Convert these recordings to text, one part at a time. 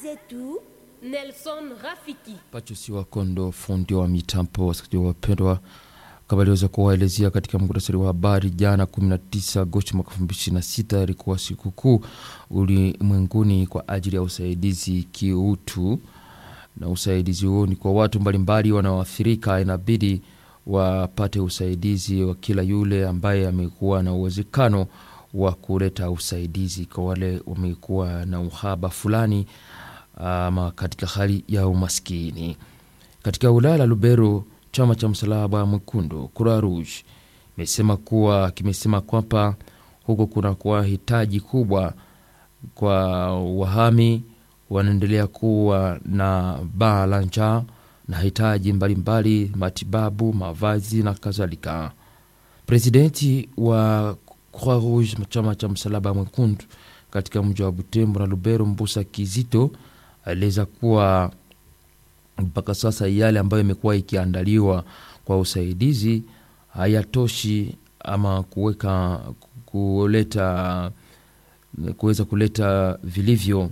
zetu Nelson Rafiki. Pachusi wa Kondo, fundi wa mitambo. Wasikilizaji wapendwa, kama aliweza kuwaelezea katika muhtasari wa habari jana 19 Agosti mwaka 2026 ilikuwa sikukuu ulimwenguni kwa ajili ya usaidizi kiutu, na usaidizi huo ni kwa watu mbalimbali wanaoathirika, inabidi wapate usaidizi wa kila yule ambaye amekuwa na uwezekano wa kuleta usaidizi kwa wale wamekuwa na uhaba fulani ama katika hali ya umaskini. Katika wilaya la Lubero, chama cha msalaba mwekundu Croix Rouge imesema kuwa kimesema kwamba huko kuna kuwa hitaji kubwa kwa wahami wanaendelea kuwa na baa la njaa na hitaji mbalimbali, matibabu, mavazi na kadhalika. Presidenti wa Croix Rouge, chama cha msalaba mwekundu katika mji wa Butembo na Lubero, Mbusa Kizito aeleza kuwa mpaka sasa yale ambayo imekuwa ikiandaliwa kwa usaidizi hayatoshi ama kuweka kuleta kuweza kuleta vilivyo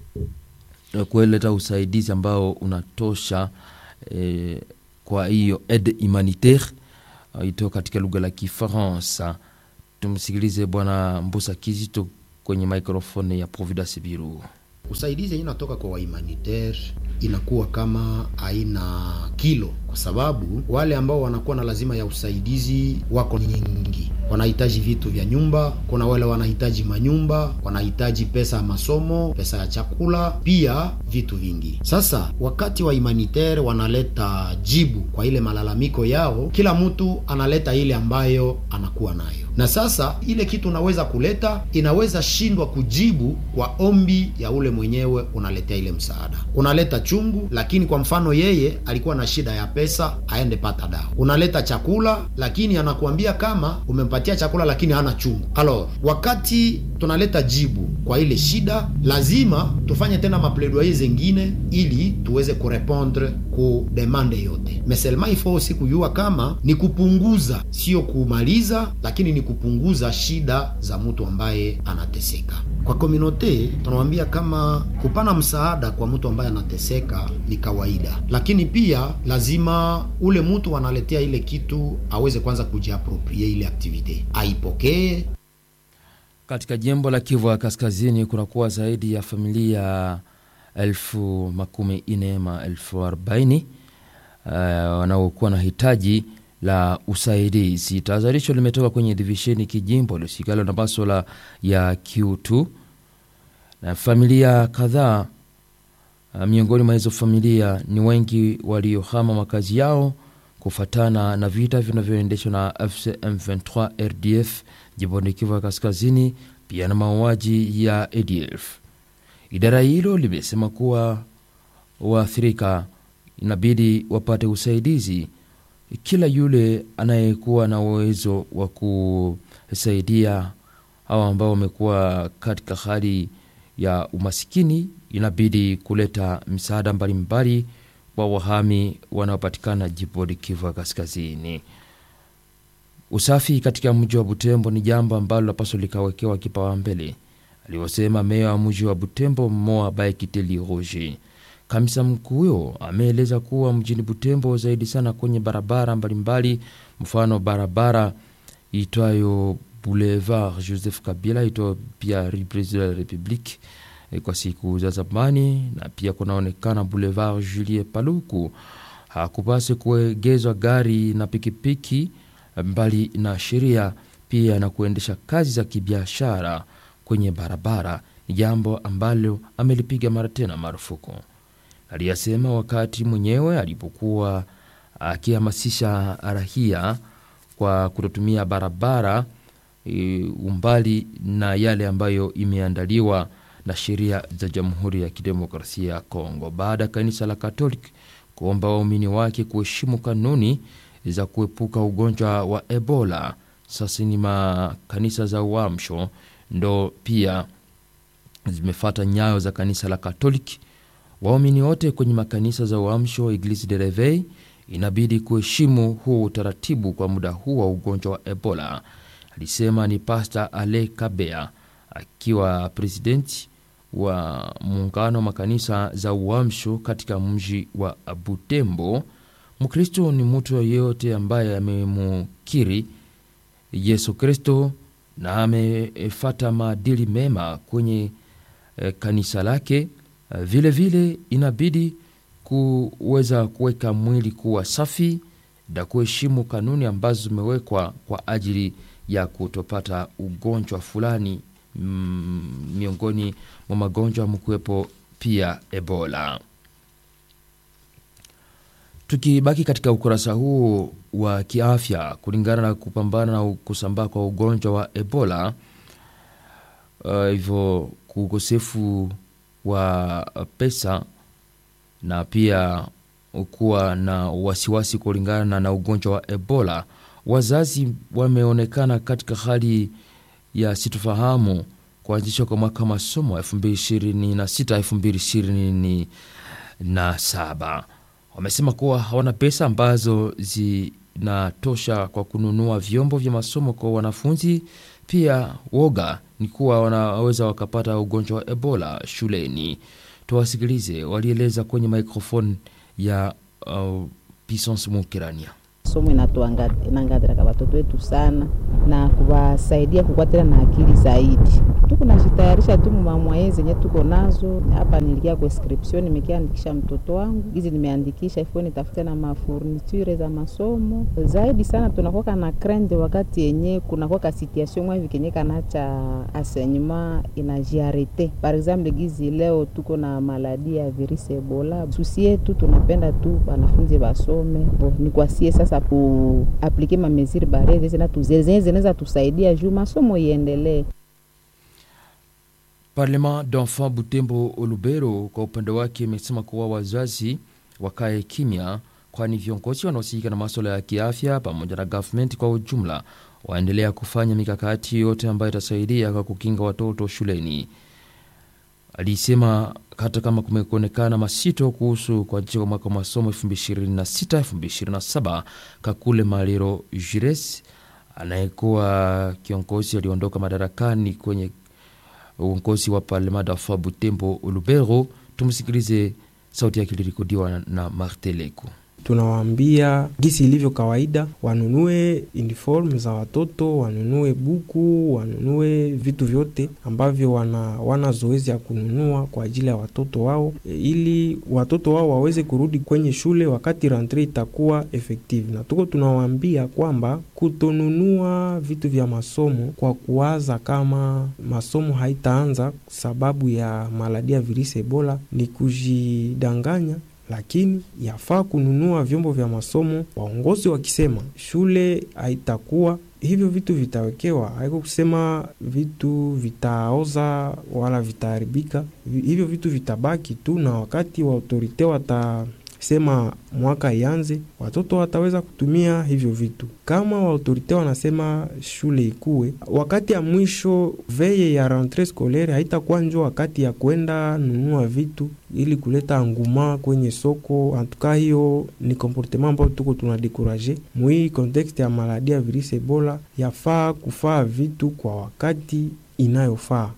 kuleta usaidizi ambao unatosha eh, kwa hiyo aide humanitaire ito katika lugha la Kifaransa. Tumsikilize Bwana Mbusa Kizito kwenye microphone ya Providence Biru. Usaidizi inatoka kwa wahumanitaire inakuwa kama haina kilo, kwa sababu wale ambao wanakuwa na lazima ya usaidizi wako nyingi, wanahitaji vitu vya nyumba. Kuna wale wanahitaji manyumba, wanahitaji pesa ya masomo, pesa ya chakula, pia vitu vingi. Sasa wakati wa humanitaire wanaleta jibu kwa ile malalamiko yao, kila mtu analeta ile ambayo anakuwa nayo, na sasa ile kitu unaweza kuleta inaweza shindwa kujibu kwa ombi ya ule mwenyewe unaletea ile msaada, unaleta chungu, lakini kwa mfano yeye alikuwa na shida ya pesa, aende pata dawa. Unaleta chakula, lakini anakuambia kama umempatia chakula, lakini hana chungu. Alors, wakati tunaleta jibu kwa ile shida, lazima tufanye tena mapledoyer zengine ili tuweze kurepondre ku demande yote. Meselma ifo aussi kujua kama ni kupunguza, sio kumaliza, lakini ni kupunguza shida za mtu ambaye anateseka. Kwa komunote tunamwambia kama kupana msaada kwa mtu ambaye anateseka ni kawaida, lakini pia lazima ule mtu analetea ile kitu aweze kwanza kujiaproprie ile aktivite, aipokee. Katika jimbo la Kivu ya Kaskazini kunakuwa zaidi ya familia elfu makumi nne ma elfu arobaini uh, wanaokuwa na hitaji la usaidizi. Tahadharisho limetoka kwenye divisheni kijimbo lisikalo na maswala ya kiutu na familia kadhaa. Uh, miongoni mwa hizo familia ni wengi waliohama makazi yao kufatana na vita vinavyoendeshwa na AFC M23 RDF jimboni Kivu ya Kaskazini, pia na mauaji ya ADF. Idara hilo limesema kuwa waathirika inabidi wapate usaidizi kila yule anayekuwa na uwezo wa kusaidia hawa ambao wamekuwa katika hali ya umasikini, inabidi kuleta misaada mbalimbali kwa wahami wanaopatikana jimboni Kivu ya Kaskazini. Usafi katika mji wa Butembo ni jambo ambalo lapaswa likawekewa kipaumbele, alivyosema meya wa mji wa Butembo Moa Baekiteli Roger. Kamisa mkuu huyo ameeleza kuwa mjini Butembo zaidi sana kwenye barabara mbalimbali, mfano barabara itwayo Boulevard Joseph Kabila itwayo pia Rue President de la Republique kwa siku za zamani, na pia kunaonekana Boulevard Julie Paluku. Hakupasi kuegezwa gari na pikipiki mbali na sheria, pia na kuendesha kazi za kibiashara kwenye barabara ni jambo ambalo amelipiga mara tena marufuku aliyasema wakati mwenyewe alipokuwa akihamasisha rahia kwa kutotumia barabara e, umbali na yale ambayo imeandaliwa na sheria za Jamhuri ya Kidemokrasia ya Kongo, baada ya kanisa la Katoliki kuomba waumini wake kuheshimu kanuni za kuepuka ugonjwa wa Ebola. Sasa ni makanisa za Uamsho ndo pia zimefata nyayo za kanisa la Katoliki waumini wote kwenye makanisa za uamsho Eglise de Reveil inabidi kuheshimu huu utaratibu kwa muda huu wa ugonjwa wa Ebola, alisema ni Pasta Ale Kabea akiwa presidenti wa muungano wa makanisa za uamsho katika mji wa Butembo. Mkristo ni mtu yeyote ambaye amemukiri Yesu Kristo na amefata maadili mema kwenye eh, kanisa lake. Eh, vile vile inabidi kuweza kuweka mwili kuwa safi na kuheshimu kanuni ambazo zimewekwa kwa ajili ya kutopata ugonjwa fulani mm, miongoni mwa magonjwa mkuwepo pia Ebola. Tukibaki katika ukurasa huu wa kiafya, kulingana na kupambana na kusambaa kwa ugonjwa wa Ebola, hivyo uh, ukosefu wa pesa na pia kuwa na wasiwasi kulingana na ugonjwa wa Ebola, wazazi wameonekana katika hali ya sitofahamu kuanzishwa kwa mwaka masomo 2026 2027. Wamesema kuwa hawana pesa ambazo zinatosha kwa kununua vyombo vya masomo kwa wanafunzi. Pia woga ni kuwa wanaweza wakapata ugonjwa wa Ebola shuleni. Tuwasikilize, walieleza kwenye microphone ya uh, Pisance Mukirania. Somo inatuangadiraka watoto wetu sana na kuwasaidia kukwatela na akili zaidi. Tuko najitayarisha tu mumamwaye zenye tuko nazo hapa. Nilikia kwa inscription, nimekiandikisha mtoto wangu hizi, nimeandikisha ifo nitafute na mafurniture za masomo zaidi sana. Tunakuwa na krende wakati yenye kunakuwa situation mwa vikenye kanacha enseignement inajiarete. Par exemple gizi leo tuko na maladi ya virusi Ebola, susi yetu tunapenda tu wanafunzi basome, ni kwasie sasa kuaplike mameziri bare zenye zinaweza tusaidia juu masomo iendelee. Parlement d'enfant Butembo Olubero kwa upande wake imesema kuwa wazazi wakae kimya, kwani viongozi wanaohusika na maswala ya kiafya pamoja na government kwa ujumla waendelea kufanya mikakati yote ambayo itasaidia kwa kukinga watoto shuleni. Alisema hata kama kumekuonekana masito kuhusu kuanzisha kwa mwaka wa masomo 2026 2027, Kakule Maliro Jires anayekuwa kiongozi aliondoka madarakani kwenye uongozi wa Parlement d'enfant Butembo Lubero. Tumsikilize, sauti yake ilirekodiwa na Marteleko. Tunawaambia gisi ilivyo kawaida, wanunue uniform za watoto, wanunue buku, wanunue vitu vyote ambavyo wana, wana zoezi ya kununua kwa ajili ya watoto wao, ili watoto wao waweze kurudi kwenye shule wakati rentre itakuwa effective. Na tuko tunawaambia kwamba kutonunua vitu vya masomo kwa kuwaza kama masomo haitaanza sababu ya maladi ya virusi Ebola ni kujidanganya lakini yafaa kununua vyombo vya masomo, waongozi wakisema shule haitakuwa hivyo, vitu vitawekewa, haiko kusema vitu vitaoza wala vitaharibika. Hivyo vitu vitabaki tu, na wakati wa autorite watasema mwaka ianze, watoto wataweza kutumia hivyo vitu. Kama waautorite wanasema shule ikuwe, wakati ya mwisho veye ya rentre scolaire haitakuwa njo wakati ya kwenda nunua vitu ili kuleta anguma kwenye soko. Antuka hiyo ni komportema ambayo tuko tunadekuraje mwii kontekste ya maladi ya virusi Ebola. Yafaa kufaa vitu kwa wakati inayofaa.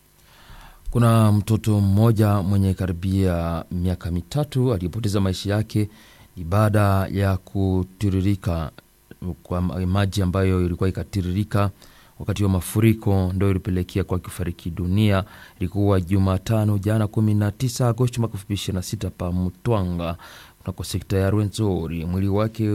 Kuna mtoto mmoja mwenye karibia miaka mitatu aliyepoteza maisha yake ni baada ya kutiririka kwa maji ambayo ilikuwa ikatiririka wakati wa mafuriko, ndo ilipelekea kwa kifariki dunia. Ilikuwa Jumatano jana 19 Agosti mwaka 2026 pa Mutwanga kunako sekta ya Rwenzori. Mwili wake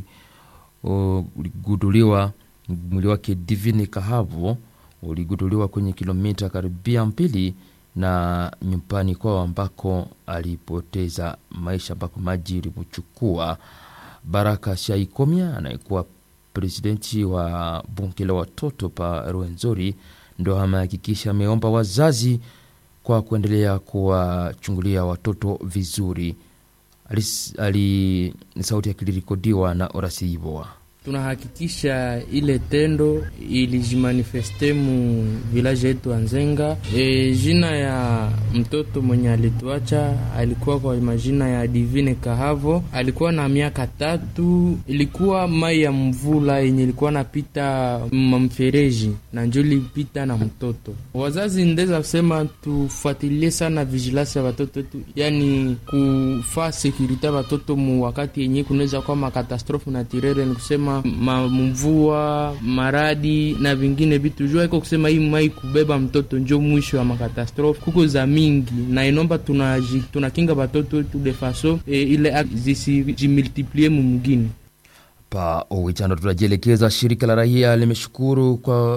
uliguduliwa, mwili wake Divini Kahavo uliguduliwa kwenye kilomita karibia mbili na nyumbani kwao ambako alipoteza maisha, ambako maji ilimchukua. Baraka Shaikomia anayekuwa presidenti wa bunge la watoto pa Rwenzori ndo amehakikisha ameomba wazazi kwa kuendelea kuwachungulia watoto vizuri. Ali, ali sauti yakilirikodiwa na Orasi Ivoa. tunahakikisha ile tendo ilijimanifeste mu village yetu Anzenga. E, jina ya mtoto mwenye alituacha alikuwa kwa majina ya Divine Kahavo, alikuwa na miaka tatu. Ilikuwa mai ya mvula yenye ilikuwa napita mamfereji na njo lipita na mtoto. Wazazi ndeza kusema tufuatilie sana vigilance ya watoto wetu, yani kufaa sekurite ya watoto mu wakati yenye kunaweza kuwa makatastrofe naturele, ni kusema mamvua, maradi na vingine vitu jua iko kusema hii mai kubeba mtoto njo mwisho wa makatastrofe kuko za mingi, na inomba tunakinga tuna watoto wetu de faso e, ile zisijimultiplie mumugini pa Owichando. Tunajielekeza, shirika la raia limeshukuru kwa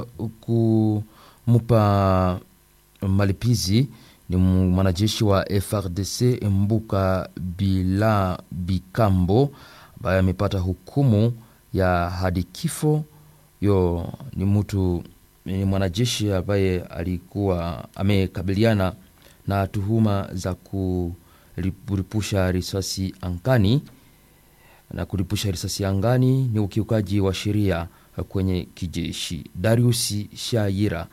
kumupa malipizi ni mwanajeshi wa FRDC Mbuka Bila Bikambo ambaye amepata hukumu ya hadi kifo. Yo ni mtu ni mwanajeshi ambaye alikuwa amekabiliana na tuhuma za kuripusha risasi angani na kuripusha risasi angani ni ukiukaji wa sheria kwenye kijeshi. Darius Shaira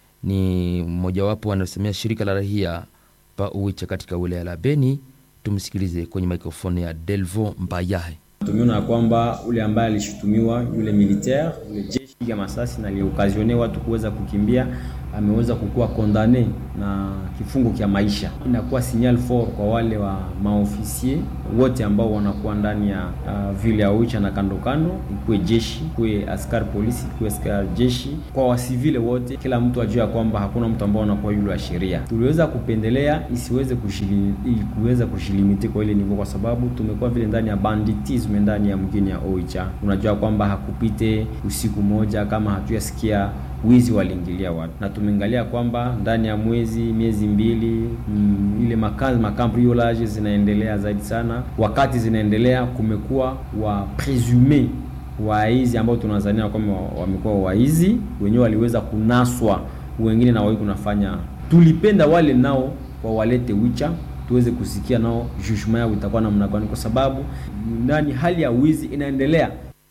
ni mmojawapo anasemea shirika la rahia pa Uwicha katika wilaya la Beni. Tumsikilize kwenye mikrofoni ya Delvo Mbayahe. Tumeona ya kwamba ule ambaye alishutumiwa yule militaire yule jeshi ya masasi na aliokazione watu kuweza kukimbia ameweza kukuwa kondane na kifungo cha maisha. Inakuwa signal fort kwa wale wa maofisier wote ambao wanakuwa ndani ya uh, vile ya Uicha na kando kando, ikuwe jeshi, ikuwe askari polisi, ikuwe askari jeshi, kwa wasivile wote, kila mtu ajue ya kwamba hakuna mtu ambao anakuwa yule wa sheria. Tuliweza kupendelea isiweze kushili, kuweza kushilimiti kwa ile nivo, kwa sababu tumekuwa vile ndani ya banditisme ndani ya mgini ya Oicha. Unajua kwamba hakupite usiku moja kama hatuyasikia wizi waliingilia watu, na tumeangalia kwamba ndani ya mwezi miezi mbili mm, ile makazi makambriolage zinaendelea zaidi sana. Wakati zinaendelea, kumekuwa wa presume waizi ambao tunazania kwamba wamekuwa waizi wenyewe, waliweza kunaswa, wengine na wao kunafanya. Tulipenda wale nao wawalete wicha tuweze kusikia nao judgment yao itakuwa namna gani, kwa sababu ndani hali ya wizi inaendelea.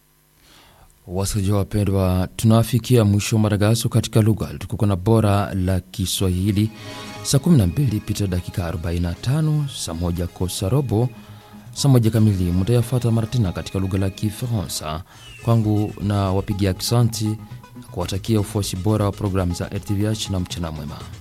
Wasikilizaji wapendwa, tunafikia mwisho wa matangazo katika lugha tukuko na bora la Kiswahili. Saa 12 pita dakika 45, saa moja kosa robo, saa moja kamili mutayafata mara tena katika lugha la Kifaransa. Kwangu na wapigia aksanti na kuwatakia ufuasi bora wa programu za RTVH na mchana mwema.